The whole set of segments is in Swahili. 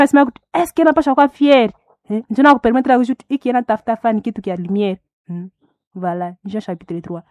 nasema kuti eske napasha kwa fiere eh? njo nakupermettre kuti iki natafuta fani kitu kya lumière hmm. voilà jean chapitre 3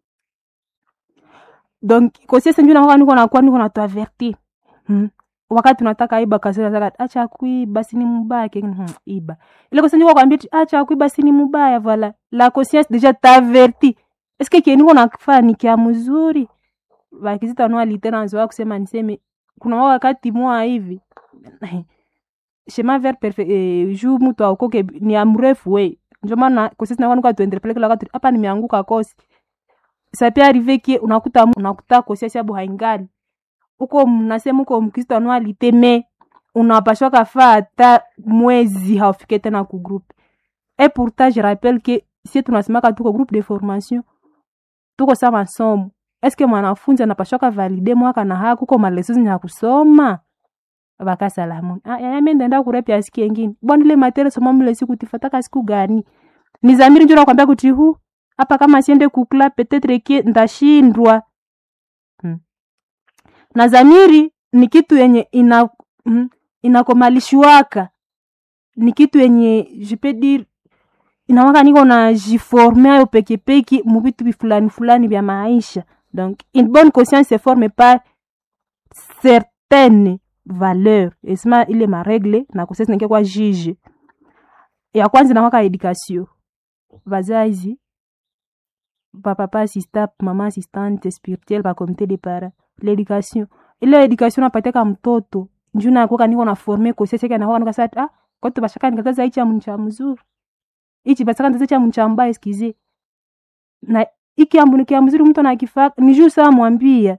donc kosiese njo nakuwa niko nakuwa niko natuavertir hmm. wakati unataka iba kasaka acha kuiba sini mubaya kengine hmm, iba ile kosa njo kwambia acha kuiba sini mubaya voilà la conscience déjà t'averti est-ce que kieniko nakufaa ni kia mzuri vakizita noa literanzoa kusema niseme kuna wakati mwa hivi chemin vers perfect eh, juu mtu aokoke ni amrefu we ndio maana kosisi na kwanuka tuendelee kila wakati hapa nimeanguka kosi ça peut arriver que unakuta unakuta kosi sababu haingali uko mnasema uko mkristo anualite me unapashwa kafaa hata mwezi haufike tena ku groupe et pourtant je rappelle que si tunasemaka tuko groupe de formation tuko sa masomo eske mwanafunzi anapashwa kavalide mwaka na haku uko malesozi ya kusoma vakasalamu yamendenda kurepya siku yengine bwana ile materia soma mle siku tifataka siku gani ni zamiri njo nakwambia kuti hu hapa kama siende kukla petetre kie ndashindwa hmm. na zamiri ni kitu yenye ina hmm, inakomalishwaka ni kitu yenye jipedir inawaka niko na jiforme ayo pekepeki muvitu fulani fulani vya maisha donc une bonne conscience se forme par certaines valeur esima ile maregle na kusesi neke kwa juge ya kwanza inakwaka education vazazi papapa assistant mama assistante spirituelle pa comité de para l'éducation ile education napatiaka mtoto njuu nakoka niko na forme koseseke nakoka nikasati ah kote bashaka nikataza ichi amuncha mzuri ichi basaka nitaza cha muncha mbaya eskize na iki ambu nikia mzuri mtu anakifaka ni juu saa mwambia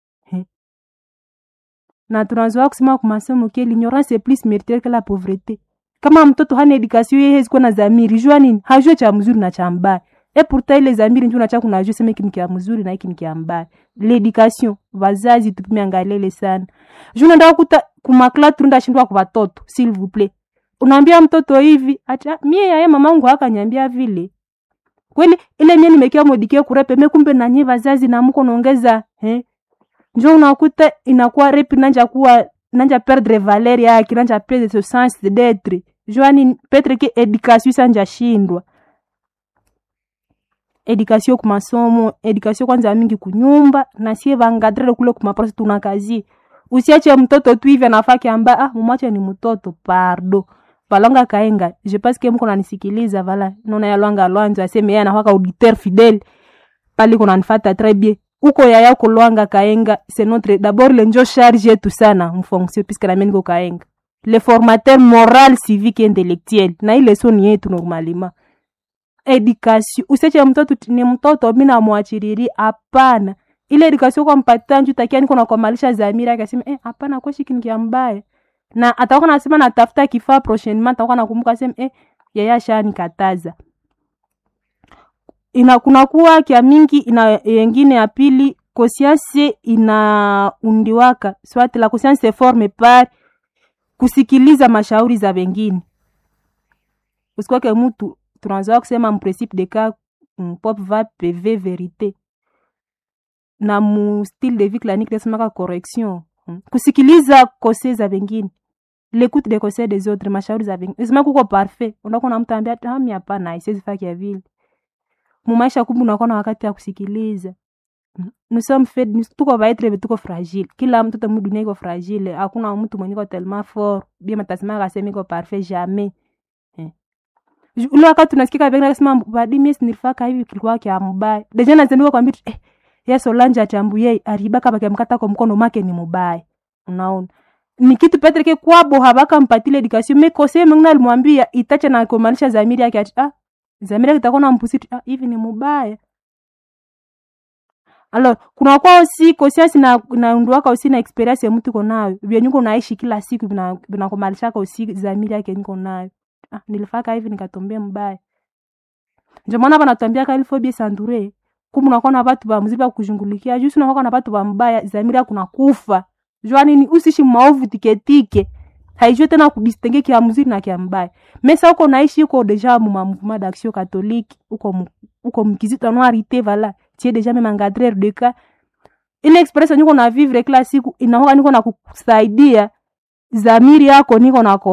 na tunazoa kusema kwa masomo ke l'ignorance est plus méritaire que la pauvreté kama mtoto hana education yeye hezi kuwa na zamiri jua nini hajue cha mzuri na cha mbaya e pourtant ile zamiri njoo nacha kunajua sema hiki ni kia mzuri na hiki ni kia mbaya l'education vazazi tupime angalele sana juu nenda kuta kumakla turunda shindwa kwa watoto s'il vous plaît unaambia mtoto hivi ata mie yaye mamangu akanyambia vile kweli ile mie nimekia modikie kurepe me kumbe nanye vazazi na mko naongeza eh njo unakuta inakuwa repi nanja kuwa nanja perdre valeur yake nanja perdre ce sens d'être joani petre ke education sanja shindwa education kumasomo education kwanza mingi kunyumba na sie vangadrele kule kumaprosi tuna kazi usiache mtoto tu hivi anafaki amba ah mumache ni mtoto pardo valonga kaenga je pense que mko nanisikiliza vala nona yalwanga lwanzo aseme yeye anafaka auditeur fidèle pali kuna nifata très bien uko yaya kulwanga kaenga c'est notre d'abord le njo charge yetu sana mfonction puisque nami niko kaenga le formateur moral civique et intellectuel na ile so ni yetu normalement education useche mtoto ni mtoto mi namwachiriri hapana ile education kwa mpatia nju takia niko nakomalisha zamira akasema eh hapana kwa shiki nikia mbaya na atakuwa nasema natafuta kifaa prochainement atakuwa nakumbuka sema eh yaya shani kataza ina kunakuwa kya mingi ina yengine ya pili conscience inaundiwaka soit la conscience se forme par kusikiliza mashauri za wengine usikwake mtu tunazoa kusema mprincipe de cas pop va pv verite na mu style de vie clanique nasemaka correction kusikiliza kose za wengine l'écoute des conseils des autres mashauri za wengine isema kuko parfait unakuwa na mtu ambia hami hapana isiwezi faki ya vile mumaisha kumbe unakuwa na wakati ya kusikiliza nous sommes faits tuko vaitre tuko fragile kila mtoto mu dunia iko fragile hakuna mtu mwenye iko tellement fort bien matasema akasema iko parfait jamais eh. ule wakati unasikika pengine akasema badi mimi nilifaka hivi kilikuwa kia mbaya deja nazendua kwambia eh yeso lanja achambu yeye aribaka bakamkata kwa mkono make ni mubaya unaona ni kitu petre ke kwabo habaka mpatile education me kose mengine alimwambia itache na kumalisha zamiri yake ati ah zamiri yake itakuwa na mpusiti ah hivi ni mubaya alors kuna kwa aussi conscience na naunduaka aussi na experience ya mtu konayo vyenye uko naishi kila siku vinakumalishaka aussi zamiri yake niko nayo ah nilifaka hivi nikatombea mbaya ndio maana banatuambia ka ilfo bien s'entourer kumbe unakuwa na watu ba mzuri ba kujungulikia juu unakuwa na watu ba mbaya zamiri yako nakufa jua nini usishi maovu tiketike haijue tena kudistingue kia mzuri na kia mbaya mesa uko naishi uko deja mu mouvement d'action catholique uko uko mkizito noirité vala tie deja même encadreur de cas ile experience niko na vivre kila siku inahoka niko na kusaidia zamiri yako niko na